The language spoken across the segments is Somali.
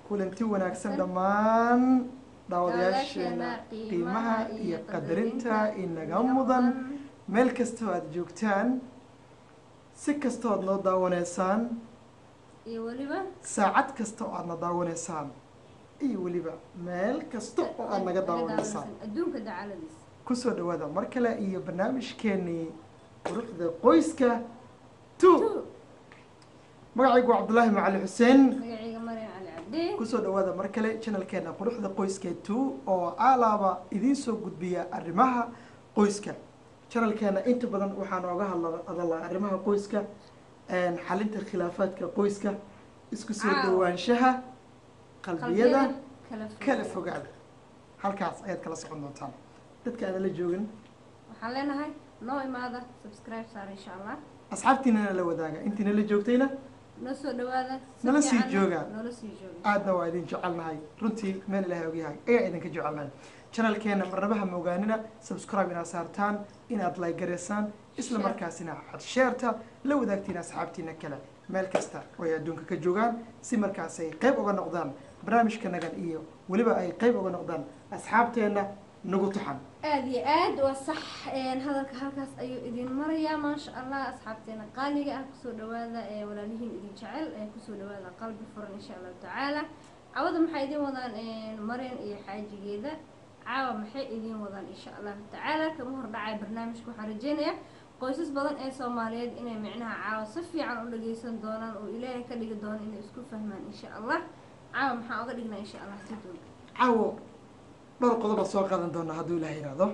kulanti wanaagsan dhammaan daawadayaasheena Daawadayaasheena qiimaha iyo qadarinta qadarinta inaga inaga mudan mudan. meel kastoo aada joogtaan si kastoo aad noo daawanaysaan iyo weliba saacad kasta oo aadna daawanaysaan iyo weliba meel kasta oo aad naga daawanaysaan adduunka dacaladiisa kusoo dhawaada mar kale iyo barnaamijkeenii quruxda qoyska two magacaygu waa cabdulaahi macali xuseen magacayga maryam cali cabdi kusoo dhawaada mar kale channelkeena quruxda qoyska two oo alaaba idiin soo gudbiya arrimaha qoyska channelkeena inta badan waxaa nooga hadla hadalaa arrimaha qoyska xalinta khilaafaadka qoyska isku soo Caawa. dhawaanshaha qalbiyada kala kala fogaada halkaas ayaad kala socon doontaan dadka aana la joogin waxaan leenahay noo imaada subscribe saar insha allah asxaabtiinana la wadaaga intiina la joogtayna noo soo dhawaada si Nala sii fiicanna jooga. noola sii jooga aadna waa idin jecelnahay runtii meel ilaahay ogyahay ayaa idinka jecelnahay channelkeena marnabaha moogaanina subscribe inaad saartaan inaad like gareysaan isla Share. markaasina aad sheerta la wadaagtiin asxaabtiina kale meel kasta oo ay adduunka ka joogaan si markaas ay qayb uga noqdaan barnaamijkanagan iyo weliba ay qayb uga noqdaan asxaabteena nagu taxan aada iyo aad waa sax een, hadalka halkaas ayuu idin marayaa maasha allah asxaabteena qaaliga ah kusoo dhawaada ee walaalihiin idin jecel ee kusoo dhawaada qalbi furan insha allahu tacaala cawada maxay idin wadaan een, maryan iyo xaajigeeda caawa maxay idin wadaan insha allahu tacaala kama hordhacay barnaamijka waxaan rajeynayaa qoysas badan ee soomaaliyeed inay micnaha caawa si fiican u dhageysan doonaan oo ilaahay ka dhigi doono inay isku fahmaan insha allah caawa maxaa oga dhignaa insha allah si doon caawo dhowr qodob baan soo qaadan doonaa hadduu ilaah yidhaahdo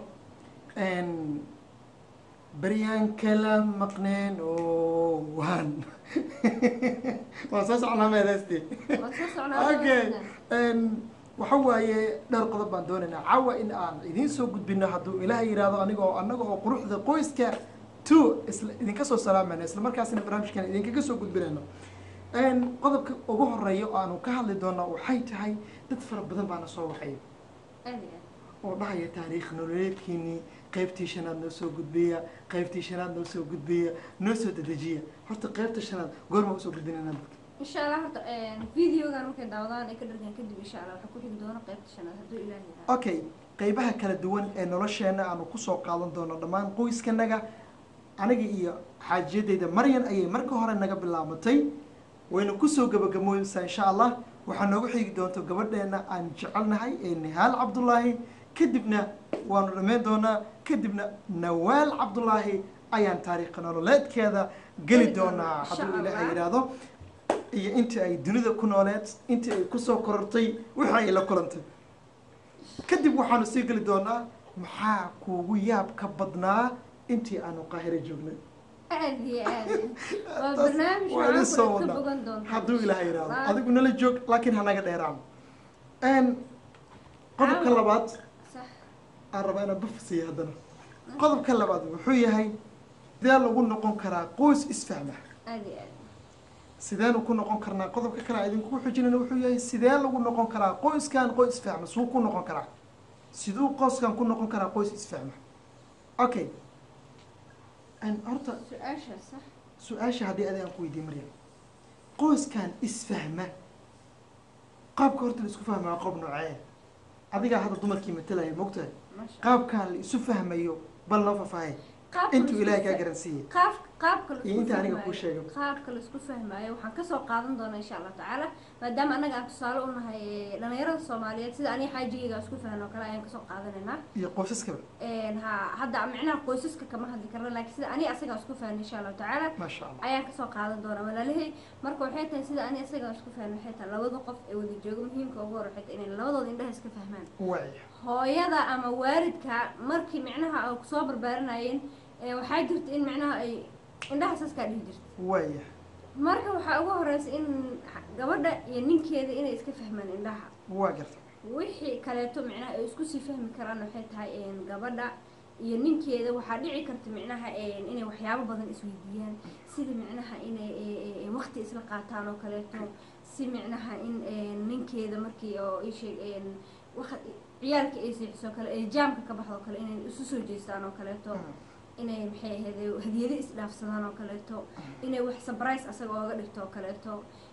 beryaan kala maqneen oo waan waan soo socnaa meedaysti waa soo socnaa okay waxa waaye dhowr qodob baan doonaynaa caawa in aan idiin soo gudbino hadduu ilaah yidhaahdo aniga oo annaga oo quruxda qoyska two isla idinka soo salaamayna isla markaasina barnaamijkan idinkaga soo gudbinayno qodobka ugu horeeya oo aanu ka hadli doonaa waxay tahay dad fara badan baana soo waxay aad iyo aad oo dhahaya taariikh nololeedkiinii qaybtii shanaad noo soo gudbiya qaybtii shanaad noo soo gudbiya noo soo dedejiya horta qaybta shanaad goorma usoo gudbinayna dadka insha allah horta videogan markay daawadaan ay ka dhargaan kadib insha allah waxaa ku xigi doona qaybta shanaad hadduu ilaahi yidhaahdo okay qaybaha kala duwan ee nolosheena aanu kusoo qaadan doono dhammaan qoyskanaga aniga iyo xaajiyadeyda maryan ayay marka hore naga bilaabatay wayna kusoo gabagaboysaa insha allah waxaa noogu xigi doonto gabadheena aan jecelnahay ee nihaal cabdulaahi kadibna waanu dhammayn doonaa kadibna nawaal cabdulaahi ayaan taariikha nololeedkeeda geli Geli doonaa, doonaa insha hadduu ilaahay Allah. yidhaahdo iyo intii ay dunida ku nooleed intii ay kusoo korortay wixii ay la kulantay kadib waxaanu sii geli doonaa maxaa kuugu yaab ka badnaa intii aanu qaahiro joognay aad iyo aad waa Taas barnaamij waa idin soo waxaan kula ka wadnaa. bogan doonta hadduu ilaahay yidhaahdo Waa- adigu nala joog laakiin hanaga dheeraan qodobka Caawa. labaad sax aan rabaa inaan buf siiyo haddana qodobka labaad wuxuu yahay sidee lagu noqon karaa qoys isfahma aad iyo aad sideenu ku noqon karnaa qodobka kale aan idinku xujinayna wuxuu yahay sidee lagu noqon karaa qoyskan qoys isfahma suu ku noqon karaa siduu qoyskan ku noqon karaa qoys isfahma okay Een, horta su-aasha sax su-aasha haddii adi aan ku weydiiye maryam qoyskan isfahma qaabka horta la isku fahmaa qob noocee adigaa hadda dumarkii matalaya mogtahay masha qaabkan la isu fahmayo bal noo faahfaahay Qaabka intuu la ilaahay isku kaa fa- garansiiyey qaab qaabka la iyo isku inta aniga fahmaayo- kuu sheego. qaabka la isku fahmaayo waxaan kasoo qaadan doonaa insha allah tacaala maadaama annaga aan tusaale u nahay eh, dhalinyarada soomaaliyeed sida aniga xaajigayga aan isku fahno kale ayaan kasoo qaadanaynaa iyo qoysaskaba Een, ha hadda micnaha qoysaska kama hadli karna laakiin sida ani asaga isku fahno insha allahu tacaala maasha allah ayaan kasoo qaadan doonaa walaalahay marka waxay tahay sida ani asaga isku fahno waxay tahay labada qof ee wada jooga muhiimka ugu hor waxay tahay inay labadooda indhaha iska fahmaan waay hooyada ama waalidka markii micnaha ay kusoo barbaarinayeen ee waxaa jirta in micnaha ay indhaha saskaa dhihi jirta waaya marka waxaa ugu horeysa in gabadha iyo ninkeeda inay iska fahmaan indhaha waa garta wixii kaleeto micnaha ay isku sii fahmi karaan waxay tahay een, gabadha iyo ninkeeda waxaa dhici karta micnaha een, inay waxyaabo badan isweydiiyaan sida micnaha inay e- e- e, waqti isla qaataan oo kaleeto si micnaha in een, ninkeeda markii oo isheeg ciyaalka ay seexiso kale ay jaamka ka baxdo kale inay isu soo jeestaan oo kaleeto inay maxay ahayd hadiyado isdhaafsadaan oo kaleeto inay wax surprise asaga ooga dhigto oo kaleeto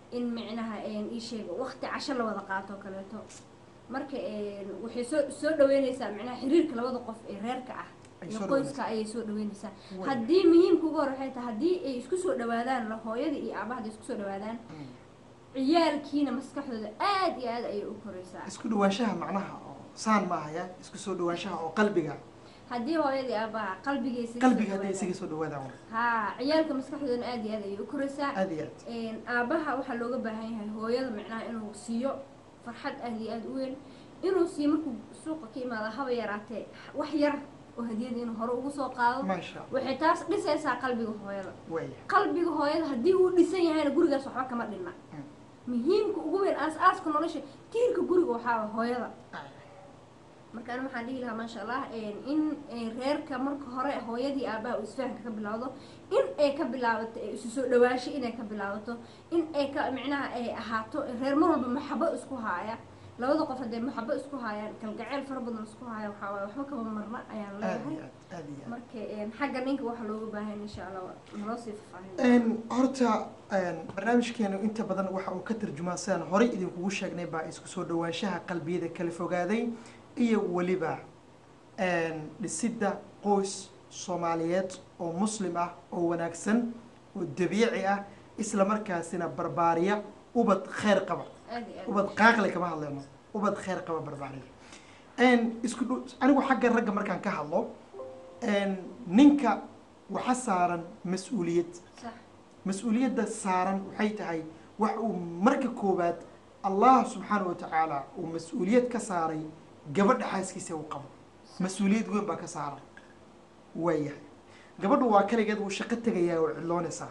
in micnaha ii sheega waqti casho la wada qaato oo kaleeto marka waxay soo soo dhaweyneysaa micnaha xiriirka labada qof ee reerka ah Ay iyo soo qoyska ayay soo dhaweyneysaa Way. haddii muhiimka ugu hor waxay tahay haddii ay isku soo dhawaadaan la hooyada iyo aabahada isku soo dhawaadaan Mm. ciyaalkiina maskaxdooda aad iyo aad ayay u koreysaa isku dhawaanshaha macnaha oo saan ma ahaya isku soo dhawaanshaha oo qalbiga haddii hooyada iyo aabaha qalbigaysa qalbiga hadday isaga soo dhawaadaan ha ciyaalka maskaxdoodana aad iyo aad ayay u koreysaa aad iyo aad aabaha waxaa looga baahan yahay hooyada micnaha inuu siiyo farxad aad iyo aad u weyn inuu siiyo markuu suuqa ka imaado haba yaraatee wax yar oo hadiyada inuu hore ugu soo qaado maasha allah waxay taas dhisaysaa qalbiga hooyada waaya qalbiga hooyada haddii uu dhisan yahayna gurigaas waxba kama dhinna Mm. muhiimka ugu weyn aas-aaska nolosha tiirka guriga waxaa waa hooyada marka ani waxaan dhihi lahaa maasha allah in reerka marka hore hooyadii aabaha uu isfahanka ka bilowdo in ay ka bilaabato ee isu soo dhawaasho inay ka bilaabato in ay ka micnaha ay ahaato reer mar walba maxabo isku haaya labada qof hadday maxabo isku haayaan kalgaceel fara badan isku haaya waxaa waaye waxba kama marna ayaan aad leeyahay iyo aad aad iyo aad marka xagga ninka waxaa looga baahan insha allah naloo sii faahfaahin Een, horta een, barnaamijkeenu inta badan waxa uu ka tarjumaa sidaan horey idinkugu sheegnay baa isku soo dhawaanshaha qalbiyada kala fogaaday iyo weliba een, dhisidda qoys soomaaliyeed oo muslim ah oo wanaagsan oo dabiici ah isla markaasina barbaariya ubad kheyr qaba aad iyo aad ubad qaaqli kama hadlayno ubad kheyr qaba barbaariya Een, isku dhow anigu xagga ragga markaan ka hadlo een, ninka waxa saaran mas-uuliyad sax mas-uuliyadda saaran waxay tahay wax uu marka koowaad allah subxaana wa tacaala uu mas-uuliyad ka saaray gabadha xaaskiisa uu qabo mas-uuliyad weyn baa ka saaran waayahay gabadhu waa kaligeed wuu shaqo tegayaa way cidloonaysaa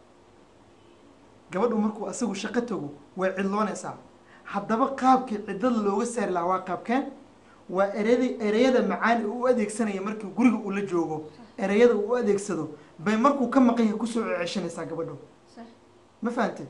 gabadhu markuu asagu shaqo tago way cidloonaysaa haddaba qaabkii ciddada looga saari lahaa waa qaabkeen waa ereyada ereyada macaan ee uu u adeegsanaya markii guriga uu la joogo ereyada uu u adeegsado bay markuu ka maqan yahay kusoo ceshanaysaa gabadhu sax ma fahanteen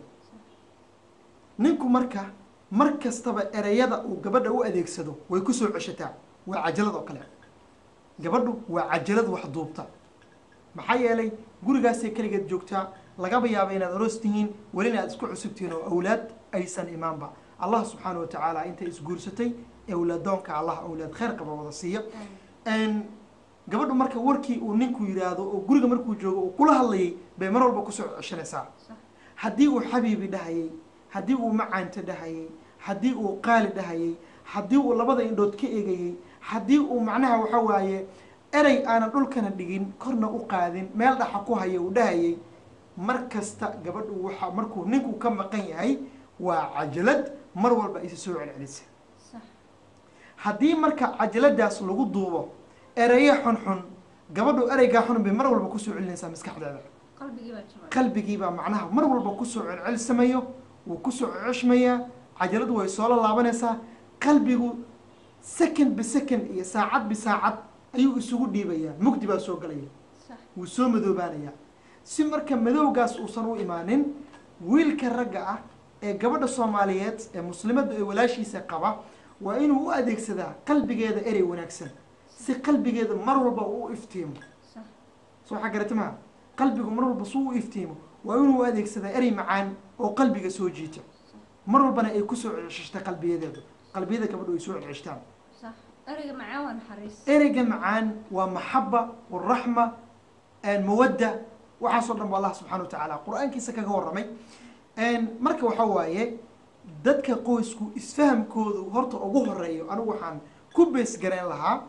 ninku marka mar kastaba ereyada uu gabadha u adeegsado way kusoo ceshataa waa cajalad oo kale gabadhu waa cajalad wax duubta maxaa yeelay gurigaasay keligeed joogtaa lagaba yaaba inaad aroos tihiin welina aad isku cusub tihiin oo awlaad aysan imaanba allah subxaana wa tacaala intay isguursatay awlaadoonka allah awlaad kheyr qaba wada siiya Een, gabadhu marka warkii uu ninku yidhaahdo oo guriga markuu joogo uu kula hadlayay bay mar walba kusoo ceshanaysaa sax haddii uu xabiibi dhahayay haddii uu macaanta dhahayay haddii uu qaali dhahayay haddii uu labada indhood ka eegayay haddii uu macnaha waxa waaye erey aanan dhulkana dhigin korna u qaadin meel dhaxa ku haya uu dhahayay mar kasta gabadhu waxa markuu ninku ka maqan yahay waa cajalad mar walba isa soo celcelisa sax haddii marka cajaladaas lagu duubo ereyo xunxun gabadhu ereygaa xun bay mar walba kusoo celinaysaa maskaxdeeda qalbigii baa jabay qalbigiibaa macnaha mar walba kusoo celcelsamayo wuu kusoo ceshmayaa cajaladu way soo laalaabanaysaa qalbigu second bisecond iyo saacad bisaacad ayuu isugu dhiibayaa mugdi baa soo galaya sax wuu soo madoobaanayaa si marka madowgaas uusan u imaanin wiilka ragga ah ee gabadha soomaaliyeed ee muslimadda ee walaashiisa qaba waa inuu u adeegsadaa qalbigeeda erey wanaagsan si qalbigeeda mar walba uu u iftiimo sax soo waxaa garata maha qalbigu mar walba suu u iftiimo waa inuu u adeegsadaa erey macaan oo qalbiga soo jiita mar walbana ay kusoo ceshashta qalbiyadeedu qalbiyada gabadhu ay soo ceshtaan sax ereyga macaan waa naxariis ereyga macaan waa maxaba waraxma mawadda waxaasoo dhan ba allah subxana wa tacaala qur-aankiisa kaga warramay marka waxa waaye dadka qoysku isfahamkoodu horta ugu horeeyo anigu waxaan ku bees garayn lahaa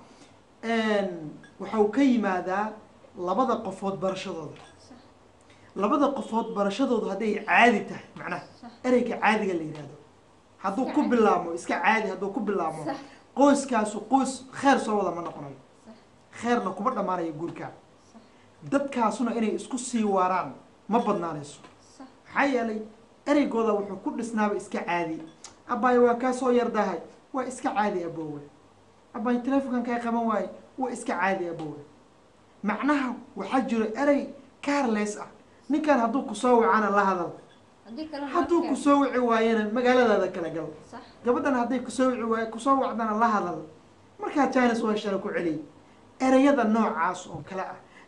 waxau ka yimaadaa labada qofood barashadooda sax labada qofood barashadoodu hadday caadi tahay macnaha sax ereyga caadiga la yidhahdo hadduu Iska ku caadi. bilaamo iska caadi hadduu ku bilaamo sax qoyskaasu qoys kheer soo wada ma noqonayo sax kheerna kuma dhammaanayo guurkaa sax dadkaasuna inay isku sii waaraan ma badnaanayso sax maxaa yeelay ereygooda wuxuu ku dhisnaaba iska caadi abaayo waa kaa soo yardahay waa iska caadi aboowe abaayo telefonkan kaa qaban waaye waa iska caadi aboowe macnaha waxaa jiro erey carles ah ninkan hadduu kusoo wacana la hadal haddii kale hadduu kusoo wici waayana magaaladaada kala gal sax gabadhan hadday kusoo wici waay kusoo wacdana la hadal markaa jines waa shala ku celiy ereyada noocaas oo kale ah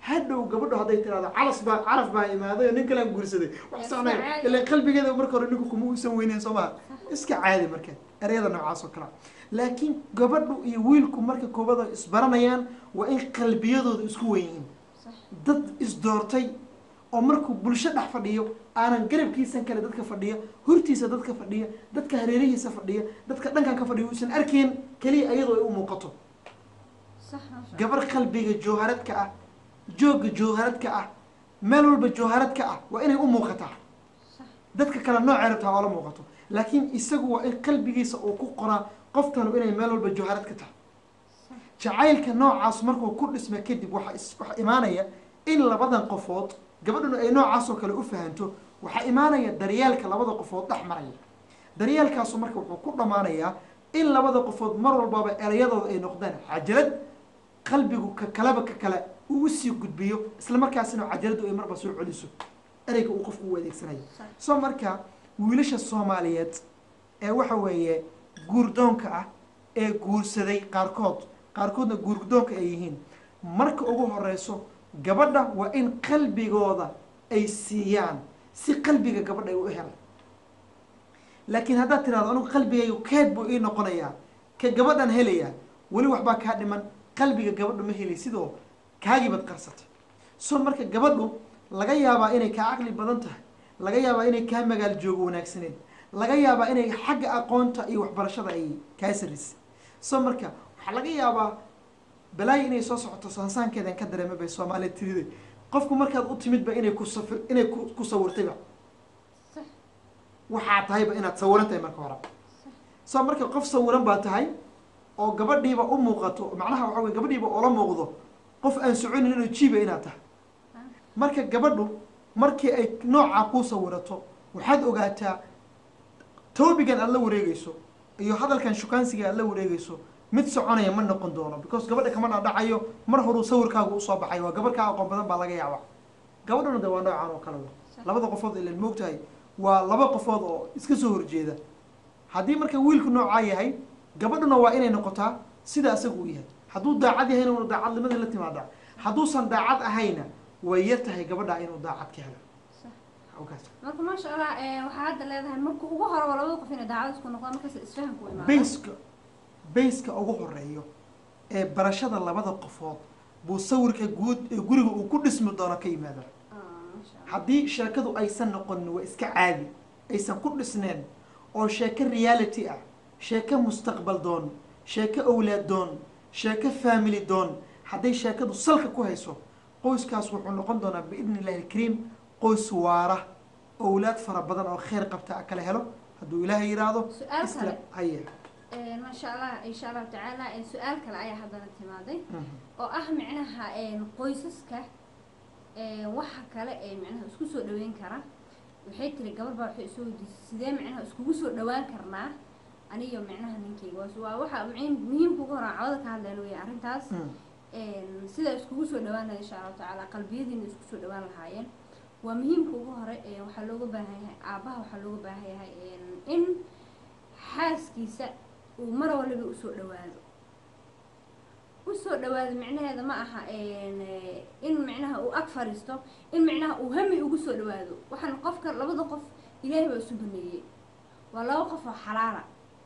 hadhow gabadho hadday tirahdo calas baa caraf baa imaaday oo nin kalaan guursaday wax Iska soconay caadi. ilaa qalbigeeda marka hore ninku kuma uusan weyneyn soo maha iska caadi marka ereyada noocaas oo kale laakiin gabadhu iyo wiilku marka koobada isbaranayaan waa in qalbiyadooda isku weyn yihiin sax dad isdoortay oo markuu bulsho dhex fadhiyo aanan garabkiisan kale dadka fadhiya hortiisa dadka fadhiya dadka hareerihiisa fadhiya dadka dhankan ka fadhiya uusan arkayn keliya iyadoo ay u muuqato sax maasha gabar qalbiga jawharadka ah joogga jawharadka ah meel walba jawharadka ah waa inay u muuqataa sax dadka kale noocay rabtaa oo la muuqato laakiin isagu waa in qalbigiisa uu ku qoraa qoftanu inay meel walba jawharad ka tahay sax jacaylka noocaas markuu ku dhisma kadib waxaa is- waxaa imaanaya in labadan qofood gabadhuna ay noocaas oo kale u fahanto waxaa imaanaya daryeelka labada qofood dhex maraya daryeelkaasu marka wuxuu ku dhammaanayaa in labada qofood mar walbaba erayadooda ay noqdaan cajalad qalbigu ka kaleba ka kale uu usii gudbiyo isla markaasina cajaladu ay marba soo celiso ereyga uu qofku u adeegsanayo sax soo marka wiilasha soomaaliyeed ee waxa weeye guurdoonka ah ee guursaday qaarkood qaarkoodna guurdoonka ay yihiin marka ugu horeyso gabadha waa in qalbigooda ay siiyaan si qalbiga gabadha ay u helaan laakiin haddaad tirahdo anigu qalbigaygu keed buu ii noqonayaa ka gabadhan helayaa weli waxbaa kaa dhiman qalbiga gabadhu ma helay sidoo kaagiibad qarsatay so marka gabadhu laga yaabaa inay kaa caqli badan tahay laga yaabaa inay kaa magaal joogo wanaagsaneed laga yaabaa inay xagga aqoonta iyo waxbarashada ay kaa sarisay so marka waxaa laga yaabaa balaayo inay soo socoto sansaankeedan ka dareema bay soomaaliya tiriday qofku markaad u timidba inay ku safir inay ku ku sawirtayba sax waxaa tahayba inaad sawiran tahay marka hore soo marka qof sawiran baa tahay oo gabadhiiba u muuqato macnaha waxa wey gabadhiiba oola muuqdo qof aan soconin inuu jiiba inaad tahay marka gabadhu markii ay noocaa kuu sawirato waxaad ogaataa toobigan aad la wareegeyso iyo hadalkan shukaansiga aad la wareegeyso mid soconaya ma noqon doono because gabadha kama dhadhacayo mar horuu sawirkaagu usoo baxay waa gabar kaa aqoon badan baa laga yaaba gabadhuna de waa noocaan oo kale wey labada qofood ilan moogtahay waa laba qofood oo iska soo horjeeda haddii marka wiilku noocaa yahay gabadhuna waa inay noqotaa sida asagu uu yahay hadduu daacad yahayna una daacadnimadii la timaada hadduusan daacad ahayna way yar tahay gabadha inuu daacad ka helo sax Halkaas. marka maasha allah eh, waxaa hadda leedahay marka ugu hore waa labada qof inay daacad isku noqdaan markaas isfahanku imaado bayska bayska ugu horeeyo ee barashada labada qofood buu sawirka guud ee guriga uu ku dhismi doono ka yimaada Ah, maasha allah haddii sheekadu aysan noqonin waa iska caadi aysan ku dhisneen oo sheeko reality ah sheeko mustaqbal doon sheeko owlaad doon sheeko family doon hadday sheekadu salka ku hayso qoyskaas wuxuu noqon doonaa biidni illahi alkariim qoys waara owlaad fara badan oo kheyr qabta kala helo hadduu ilaahay yidhaahdo Su'aal isla kale. haya Eh, maasha allah insha allahu tacaala eh, su-aal kale ayaa haddana timaaday oo ah micnaha eh, qoysaska eh, waxa kale ee micnaha isku soo dhaweyn kara waxay tiri gabar baa waxay isoo weydiisay sidee micnaha iskugu soo dhawaan karnaa aniyo micnaha ninkayga waa waa waxa muhiim- muhiimka ugu horaan cawada ka hadleen weya arrintaas een, sida iskugu soo dhawaan lahayd insha allahu tacaala qalbiyadiina isku soo dhawaan lahaayeen waa muhiimka ugu hore ee waxaa looga baahan yahay aabaha waxaa looga baahan yahay een, in xaaskiisa uu mar waliba usoo dhawaado usoo dhawaado micnaheeda ma aha een, eh, in micnaha uu ag fariisto in micnaha uu hami ugu soo dhawaado waxaan qofka labada qof ilaahay baa isu baneeyey waa laba qof oo xalaala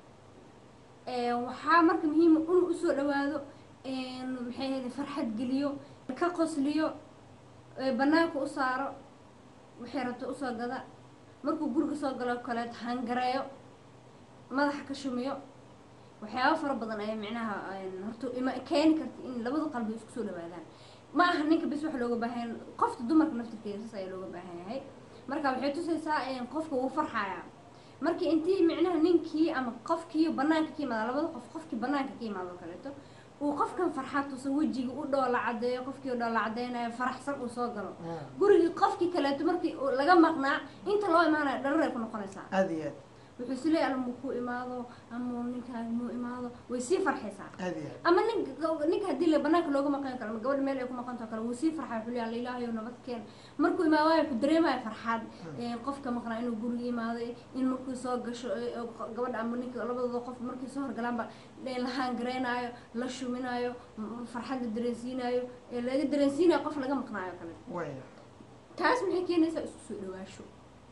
Een, waxaa marka muhiima inuu usoo dhawaado een, maxay ahayd farxad geliyo ka qosliyo ee, banaanka u saaro waxay rabto usoo gada markuu guriga soo galo kaleeto hangareeyo madaxa ka shumiyo waxyaabo fara badan ayaa micnaha een, horta ima keeni karta in labada qalbi isku soo dhawaadaan ma aha ninka bis wax looga baahan qofta dumarka naftirkeeda saas ayaa looga baahan yahay marka waxay tusaysaa een, qofka wuu farxayaa markii intii micnaha ninkii ama qofkii banaanka ka yimaada labada qof qofkii banaanka ka yimaado oo kaleeto uu qofkan farxad tuso wejiga u dhoola cadeeyo qofkii u dhoola cadeynayo faraxsan uu soo galo gurigii qofkii kaleeto markii uu laga maqnaa inta loo imaanayo dharar ay ku noqonaysaa aada iyo aad wuxuu is leeyahay ama ku imaado ama ninkaaga muu imaado way sii farxaysaa aad iyo aad ama nin ninka haddii la banaanka looga maqan karo ama gabadha meel ay ku maqanto kale wuu sii farxay wuxuu leeyahay ilaahayow nabad keen markuu imaawaayo ku dareemaya farxad Ee, qofka maqnaa inuu guriga imaado in markuu soo gasho ee, oo gabadha ama ninka labadooda qof markay soo horgalaanba ee, la haangareynayo la shuminayo m- farxad la dareensiinayo ee laga dareensiinayo qof laga maqnaayo kale waya taas maxay keenaysaa isku soo dhawaasho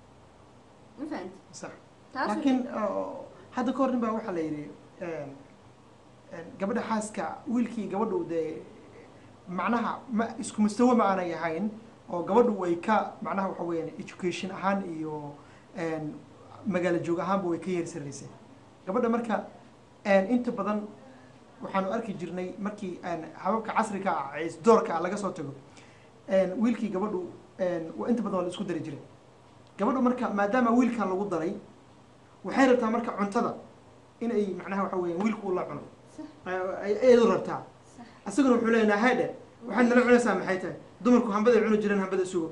ma fahanti sax taas laakiin oo, hadda ka hor nin baa waxaa la yidhi een, een, gabadha xaaska wiilkii gabadhu dee macnaha ma isku mustawa ma aanay ahayn oo gabadhu way ka macnaha waxa weeyaan education ahaan iyo een, magaalo joog ahaanba way ka yeeri saraysay gabadha marka een, inta badan waxaanu arki jirnay markii een, hababka casriga ah ee isdoorka ah laga soo tago een, wiilkii gabadhu een, waa inta badan waa la isku dari jiray gabadhu marka maadaama wiilkan lagu daray waxay rabtaa marka cuntada in ay macnaha waxa weeyaan wiilku uu la cuno sax ay iyadu rabtaa sax isaguna wuxuu leeyahay haydhe waxaad nala cunaysaa maxay tahay dumarku hambaday cuni jireen hambada sugo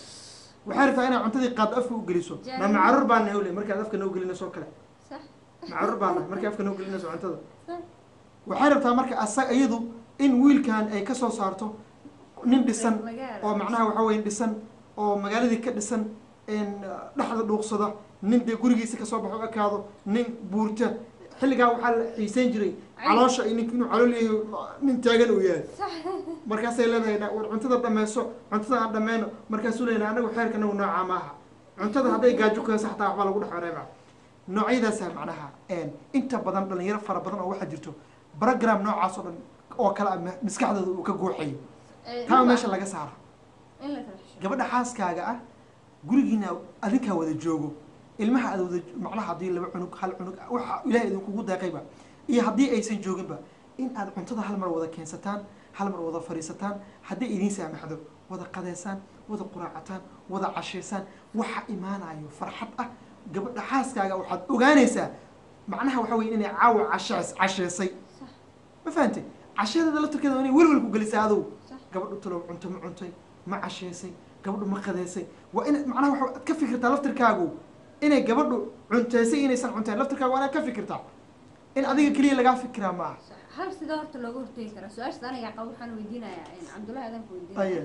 waxay rabtaa inaad cuntadii qaad afka u geliso ma Jaalle. macarur baa nahay ule markaad afka noo gelinayso oo kale sax macarur baa nahay markay afka noo gelinayso cuntada sax waxay rabtaa marka asaga iyadu in wiilkan ay kasoo saarto nin dhisan magaala. oo macnaha waxa weeye dhisan oo magaaladii ka dhisan in dhexda dhuuqsada nin dee gurigiisa kasoo baxo ekaado nin buurta xilligaa waxaa la xiiseyn jiray caloosha iyo nink inuu calool yahay nin taagan uu yahay sax markaasay leedahay "Na- war cuntada dhameyso cuntada aan dhameyno markaasuu leeyahay anagu xeerka anagu noocaa maaha cuntada hadday gaajo ku hayso xataa waxbaa lagu dhex wareeba noocyadaasa macnaha een, inta badan dhalinyaro fara badan oo waxaa jirto program noocaas oo dhan oo kale ah ma- maskaxdooda uu ka gooxayo Ee, taa in meesha la- laga saara in la kala xisho gabadha xaaskaaga ah gurigiina adinkaa wada joogo ilmaha aad wada macnaha haddii laba cunug hal cunug waxa ilaahay idinkugu deeqayba iyo haddii aysan jooginba in aad cuntada hal mar wada keensataan hal mar wada fadhiisataan haddii idiin saamaxdo wada qadeysaan wada quraacataan wada cashaysaan waxa imaanayo farxad ah gabadha xaaskaaga waxaad ogaanaysaa macnaha waxa weye inay caawa cashays casheysay sax ma fahantay cashadeeda laftirkeeda waa inay welwel ku gelisaa adow sax gabadhu talow cunto ma cuntay ma casheysay gabadhu ma qadeysay waa in macnaha waxaad ka fikirtaa laftirkaagu inay gabadhu cunteysay inaysan cunteen laftirkaagu waa inaad ka fikirtaa in adiga keliya lagaa fikiraa maaha sax hal sidee horta looga hortegi karaa su-aashaas aniga qaba waxaan weydiinayaa een, cabdullahi adanka aye weydiinaya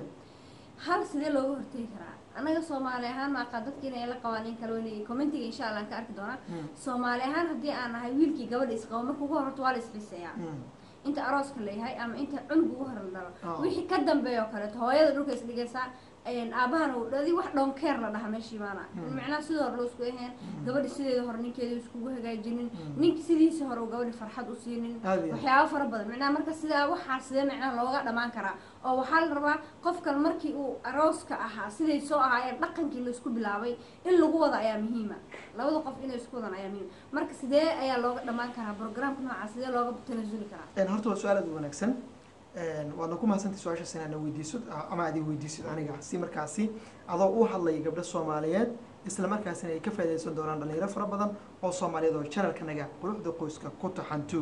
hal sidee looga hortegi karaa anaga soomaali ahaan maaqa dadkiina ay la qabaan in kale wana commentiga insha allah aan ka arki doonaa Mm. soomaali ahaan haddii aan nahay wiilkii gabadha isqabo marka ugu horto waa la isxiseeyaa Mm. inta arooska la yahay ama inta cunug ugu hor la dhalo Oh. wixii ka dambeeya oo kaleeto hooyada dhulka isdhigaysaa aabahana uu dhadi wax dhonkeer la dhaha meeshii baana Mm. macnaha sidii hore loo isku aheen Mm. gabadhi sideeda hore ninkeeda iskugu hagaajinin Mm. ninki sidiisii hore uu gabadhi farxad u siinin Aad iyo aad. waxyaabo fara badan macnaha marka sidaa waxaa sidee macnaha looga dhamaan karaa oo waxaa la rabaa qofkan markii uu arooska ahaa siday soo ahaayeen dhaqankii laisku bilaabay in lagu wada ayaa muhiima labada qof inay isku wadan ayaa muhiim marka sidee ayaa looga dhamaan karaa programka nooca sidee looga tanasuli karaa Een, horta waa su-aal aad u wanaagsan Een, waadna ku mahadsantay su-aashaas inaad na weydiisid ama aad i weydiisid aniga si markaasi adoo u hadlaya gabdho soomaaliyeed isla markaasina ay ka faaidaysan doonaan dhalinyaro fara badan oo soomaaliyeed oo channelkanaga quruxda qoyska ku taxantu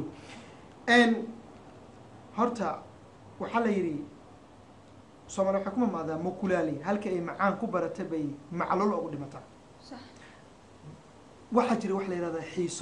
Een, horta waxaa la yidhi soomaaliya waxay ku mamaadaa mukulaali halka ay macaan ku barata bay macluul ugu dhimataa sax waxaa jira wax la yidhahdaa xiiso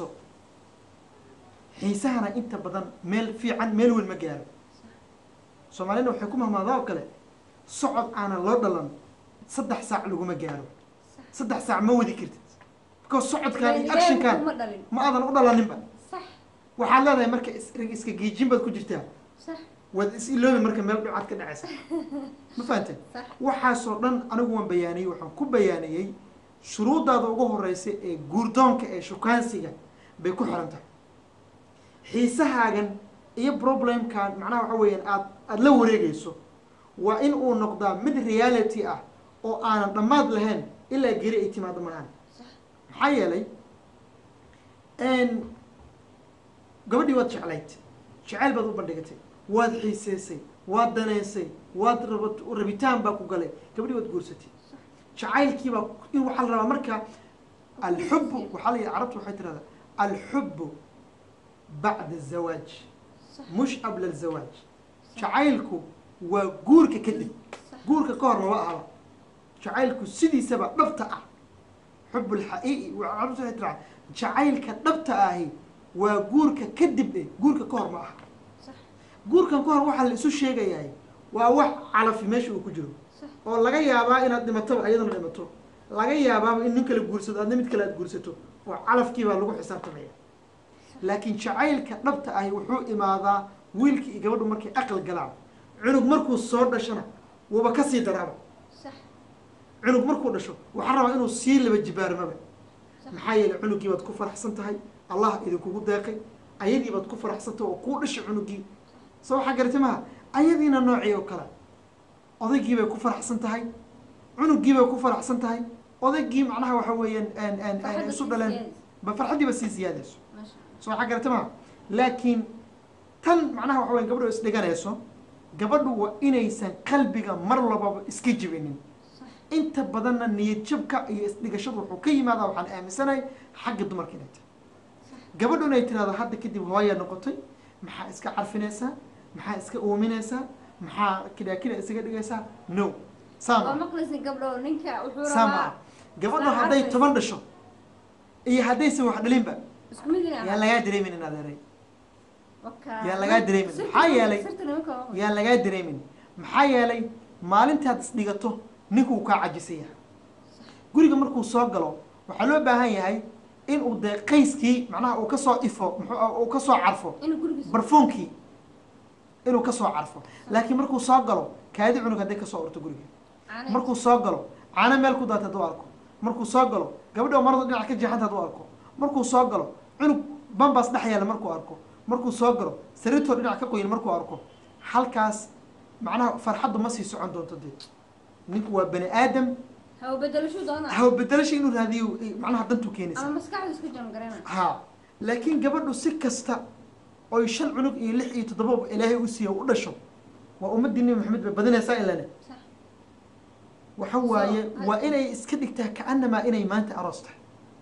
xiisahana inta badan meel fiican meel weyn ma gaaro soomaalina waxay ku mahmaadaa oo kale socod aanan loo dhalan saddex saac laguma gaaro sax saddex saac ma wadi kartid because socodkan iyo actionkan ma dhalin ma aadan u dhalaninba sax waxaad leedahay marka is- iska geejin baad ku jirtaa sax waad is iloobi marka meel dhucaad ka dhacaysa ma fahanteen sax waxaasoo dhan anigu waan bayaaniyey waxaan ku bayaaniyey shuruuddaada ugu horeysa ee guurdoonka ee shukaansiga bay ku xiran tahay xiisahaagan iyo problemkan macnaha waxa weeyaan aad aada la wareegayso waa in uu noqdaa mid reality ah oo aanan dhammaad lahayn ilaa geri ay timaado maahan sax maxaa yeelay gabadhii waad jeclayd jeceyl baad u bandhigatay waad xiiseysay waad daneysay waad rabat rabitaan baa ku galay gabadhii waad guursatay jacaylkiibaa in waxaa la rabaa marka alxubu waxaa la yidhi carabtu waxay tirahdaa alxubu bacda azawaaj sax mush qabla azawaaj jacaylku waa guurka kadib sax guurka ka hor maba ahaba jacaylku sidiisaba dhabta ah xub lxaqiiqi carabtu waxay tiraa jacaylka dhabta ahi waa guurka kadib eh guurka ka hor ma aha sax guurkan ka hor waxaa la isu sheegayahay waa wax calafi meesha uu ku jiro sax oo laga yaabaa inaad dhimataba ayadana dhimato laga yaabaaba in nin kale guursado adna mid kale aad guursato oo calafkii baa lagu xisaabtamaya laakiin jacaylka dhabta ahi wuxuu imaadaa wiilkii iyo gabadhu markay aqal galaan cunug markuu soo dhashana wuuba kasii daraaba sax cunug markuu dhasho waxaa rabaa inuu sii laba jibaarmaba sax maxaa yeelay cunugii baad ku faraxsan tahay allah idinkugu deeqay ayadii baad ku faraxsan tahay oo kuu dhashay cunugii soo waxaa garatay maha ayadiina noocii oo kale odaygii bay ku faraxsan tahay cunugii bay ku faraxsan tahay odaygii macnaha waxa weeyaan aan- aan- aan Farxadda isu sii dhaleen siyaadaysa. ba farxaddiiba sii siyaadayso maasha allah soo waxaa garatay maha laakiin tan macnaha waxa weyan gabadhu isdhiganayso gabadhu waa inaysan qalbiga mar lababa iska jibinin sax inta badanna niyad jabka iyo isdhigashadu wuxuu ka yimaadaa waxaan aaminsanahay xagga dumarka inay tahay gabadhu inay tirahdo hadda kadib hooyaa noqotay maxaa iska carfinaysaa maxaa iska uuminaysaa maxaa kidaakida isaga dhigaysaa no waa sama maqlaysin gabdho ninka wuxuu sama rabaa gabadhu isla hadday carfaysa. toban dhasho iyo haddaysan wax dhalinba isku mid inaa yaa lagaa dareemin inaad eray Waka- yaa lagaa dareemin. Sirta- Maxaa yeelay- sirta nimanka waa yaa lagaa dareemin maxaa yeelay maalintaad isdhigato ninkuu kaa cajisaya guriga markuu soo galo waxaa loo baahan yahay inuu dee qayskii macnaha uu kasoo ifo muxuu uu kasoo carfo inuu gurigiisa barfuunkii inuu kasoo carfo laakiin markuu soo galo kaadi cunug hadday kasoo urto guriga caanaha- markuu soo galo caano meel ku daata hadduu arko markuu soo galo gabadha marada dhinac ka jeexanta hadduu arko markuu soo galo cunug bambas dhex yaalla markuu arko markuu soo galo sariirtoo dhinac ka qoyin markuu arko halkaas macnaha farxaddu ma sii socon doonto dee ninku waa bani aadam hawo bedelashuu doonaa hawa bedelasha inuu raadiyo eh, macnaha dantuu ama keenaysa maskaxda isku jangarana ha laakiin gabadhu si kasta oy shan cunug iyo lix iyo toddoba ilaahay u siiya u dhasho waa ummaddii nebi maxamed bay badinaysaa ilane sax waxa waaye So, waa inay iska dhigtaa kaanamaa inay maanta aroos tahay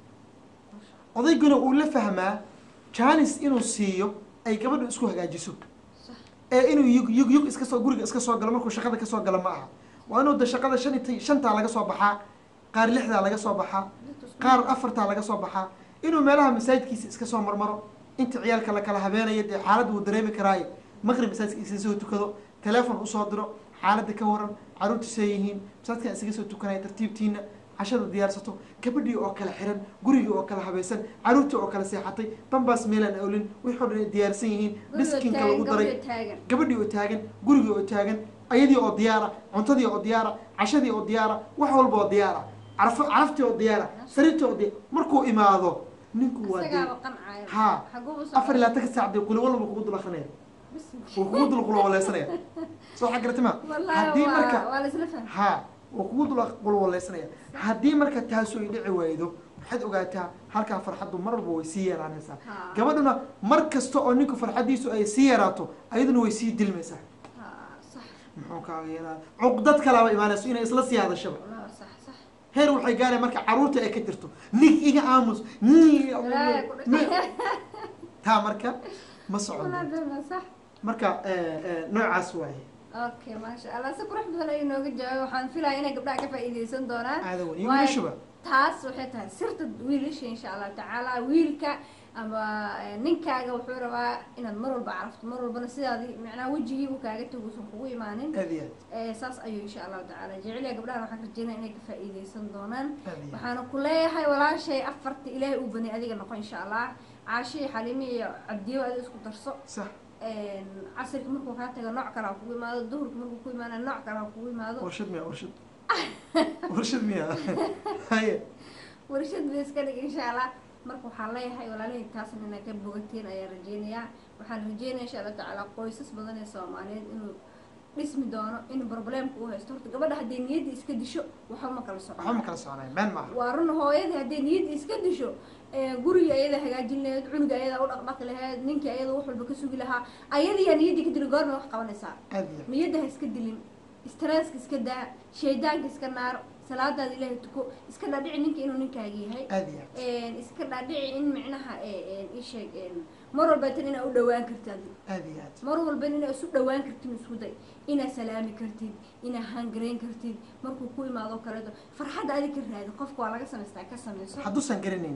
Masha Allah. odayguna uu la fahmaa janis inuu siiyo ay gabadhu isku hagaajiso sax ee inuu yug yug yug iska soo guriga iska soo galo markuu shaqada ka soo galo ma aha waa inuu da shaqada shan iyo shantaa laga soo baxaa qaar lixdaa laga soo baxaa dadka isku qaar mid. afartaa laga soo baxaa inuu meelaha masaajidkiisa iska soo marmaro inta ciyaalka la kala habeenayo dee xaaladda wuu dareemi karaaye maqrib masaajidka isaga soo tukado teleefon usoo diro xaaladda ka waran caruurta see yihiin masaajidkan isaga soo tukanaya tartiibtiina cashada diyaarsato gabadhii oo kala xiran gurigii oo kala habaysan caruurtii oo kala seexatay bambaas meelaan awlin wixii oo dhan ay diyaarsan yihiin Guriga miskiinka taagan, lagu daray gabadha taagan gabadhii oo taagan gurigii oo taagan ayadii oo diyaara cuntadii oo diyaara cashadii oo diyaara wax walba oo diyaara caraf caraftii oo diyaara sariirtii oo diyaara markuu imaado ninku waa dee isagaaba qancaayo Ha. xaguuba afar iyo labaatanka saac dee quli walba kugu dul akrinaya wuu kugu dul qulwaleysanaya soo waxaa garata ma wallahi haddii waa marka waa la isla fahmay ha wuu kugu dul qulwaleysanaya haddii marka taasu ay dhici waydo waxaad ogaataa halkaa farxaddu mar walba way sii yaraanaysaa Ha. gabadhuna mar kasta oo ninku farxaddiisu ay sii yaraato ayaduna way sii dilmaysaa Ha, sax muxuu kaaga yeelaa cuqdad kalaaba imaanayso inay isla sii hadashaba wallahi sax sax heer waxay gaareen marka caruurta ay ka jirto nig iga aamus ni- Ilaahay ku ni- dhaqay. taa marka ma socon wallahi bema sax marka eh, eh, noocaas waaye okay maasha allah si qurux badan ayuu nooga jawaabay waxaan filaya inay gabdhaha ka faa'iideysan doonaan aada weyn iyo Waayo, wiilashuba taas waxay tahay sirta wiilasha insha allahu tacaala wiilka ama eh, ninkaaga wuxuu rabaa inaad mar walba carafto mar walbana sidaadi macnaha wejigii uu kaaga taguusan kugu imaanin aad iyo Eh, saas ayuu insha allahu tacaala jecel yahay gabdhahan waxaan rajeynaya inay ka faa'iideysan doonaan aad aad iyo waxaana ku leeyahay walaashay afarta ilaahay uu bani adiga noqon insha allah caashi xalimi iyo cabdiyo adiga isku darso sax casirka markuu kaa tago nooc kale ha kugu imaado duhurka markuu ku imaana nooc kale ha kugu imaado warshad miya warshad warshad miya haye warshad bay iska dhig insha allah marka waxaan leeyahay walaalihii taasna inaa ka bogateen ayaan rajeynayaa waxaan rajeynaya insha allah tacaala qoysas badan ee soomaaliyeed inuu dhismi doono in problemka uu haysto horta gabadha hadday niyadda iska disho waxba ma kala waxba socon ma kala soconay meen maaha waa run hooyadii hadday niyadda iska disho ee, guriga ayada hagaajin lahayd cunuga ayada u dhaqdhaqi lahayd ninkii ayada wax walba ka sugi lahaa ayadiyaa niyaddii ka dili goorma wax qabanaysaa aad iyo niyadda ha iska dilin stresska iska daa shaydaanka iska naar salaadaada ilaahay tuko iska dhaadhici ninka inuu ninkaaga yahay aad iyo aad een, iska dhaadhici in micnaha ee, ii sheeg een, mar walbeetan inaa u dhawaan kartid adiga aad iyo aad mar walba inaa isu dhawaan kartid isku day inaa salaami kartid inaa hangarayn kartid markuu ku imaado kaleeto farxadda adig ka raadi qofka waa laga samaystaa ka samayso hadduusan garanayn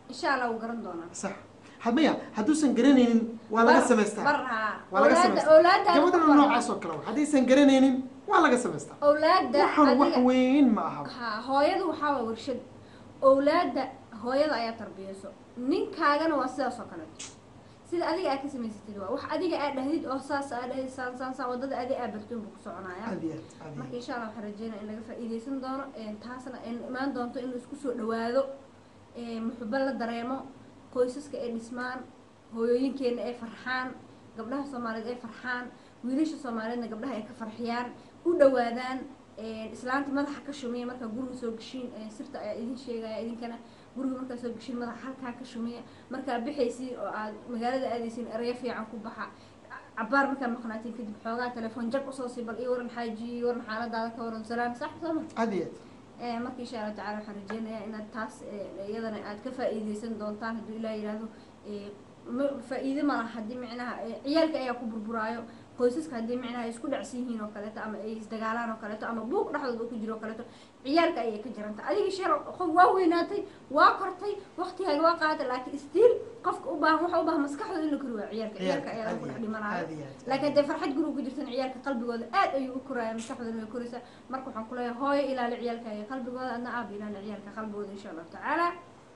insha allah wuu garan doonaa sax hadmaya hadduusan garanaynin waa laga Bar- samaystaa bar haa waa laga Awlaadda- samaystaa awlaaddaada ku gabadhana bar. noocaas oo kale wa haddaysan garanaynin waa laga samaystaa awlaadda waxaan wax adiga weyn ma aha ha hooyadu waxaa waa warshad awlaadda hooyada ayaa tarbiyeyso ninkaagana waa sidaas oo kaleeto sida adiga aad ka samaysatid waa wax adiga aad dhahdid oo saas aad dhahdid saan saan saan wadada adiga aad bartoon buu ku soconaya aad iyo aad aad iyo marka insha allah waxaan rajeynaya in laga faa'iideysan doono een, taasna ay imaan doonto in la isku soo dhawaado een, muxubo la dareemo qoysaska ay dhismaan hooyooyinkeena ay farxaan gabdhaha soomaaliyeed ay farxaan wiilasha soomaaliyeedna gabdhaha ay ka farxiyaan u dhawaadaan een, islaanta madaxa ka shumiya markaa guriga soo geshiin een, sirta ayaa idin sheegaya idinkana guriga markaa soo geshiin madaxa halkaa ka shumiya markaa bixaysiin oo aad magaalada aadaysiin ereyo fiican ku baxa cabaar markaa maqnaatiin kadib xoogaa telefoon jag usoo sii bal ii waran xaaji ii waran xaaladaada ka waran salaam sax soo ma aad iyo Eh, marka insha allah tacala waxaan rajeynayaa inaad taas eh, iyadana aad ka faa'iideysan doontaan hadduu ilaah yidhaahdo eh, ma- faa'iide ma laha haddii micnaha eh, ciyaalka ayaa ku burburaayo qoysaska haddii micnaha ay isku dhacsan yihiin oo kaleeto ama ay isdagaalaan oo kaleeto ama buuq dhexdooda uu ku jiro oo kaleeto ciyaalka ayay ka jiranta adiga sheer qof waa weynaatay waa kortay waqtigaaga waa qaadatay laakiin stiil qofka u baahan waxa u baahan maskaxdooda in la kori waa ciyaalka ciyaalka ayaa lagu dhex dhimanaayo aad iyo aad laakiin dee farxad guriga ku jirtan ciyaalka qalbigooda aad ayuu u koraya maskaxdooda way koraysaa marka waxaan ku leeyahay hooyo ilaali ciyaalkaaga qalbigooda adna aaba ilaali ciyaalka qalbigooda insha allahu tacaala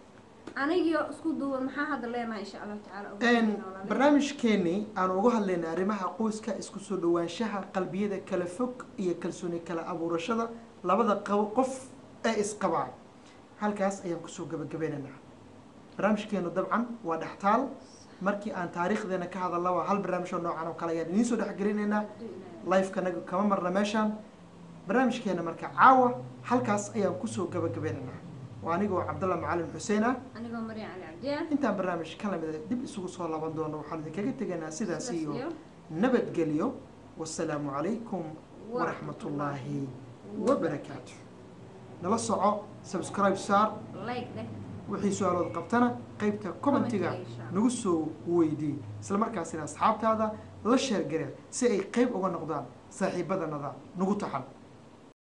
anigiyo isku duuban maxaa hadda leenahay insha allahu tacaala ugu Een, dambeyn walaalahay. barnaamijkeenii aan uga hadlaynay arrimaha qoyska isku soo dhawaanshaha qalbiyada kala fog iyo kalsooni kala abuurashada labada qabo- qof ee isqabaa halkaas ayaan kusoo gabagabeynaynaa barnaamijkeenu dabcan waa dhextaal markii aan taariikhdeena ka hadalna waa hal barnaamij oo noocan oo kale ayaan idiin soo dhexgelinaynaa Hadduu ilaahay- lifekanaga kama marna meeshaan barnaamijkeena marka caawa halkaas ayaan kusoo gabagabeynaynaa waa anigoo cabdalla macalin xuseen ah anigoo maryan cali cabdiya intaan barnaamij ka lamida dib isugu soo laban doono waxaan idinkaga tegaynaa sidaas sidaas iyo iyo nabadgelyo wasalaamu calaykum waraxmat ullaahi wabarakaatu nala soco subscribe saar like leh wixii su-aalood qabtana qeybta commentiga Commentiga, insha Allah. nagu soo weydii isla markaasina asxaabtaada la sheergareen si ay qeyb uga noqdaan saaxiibadanada nagu taxan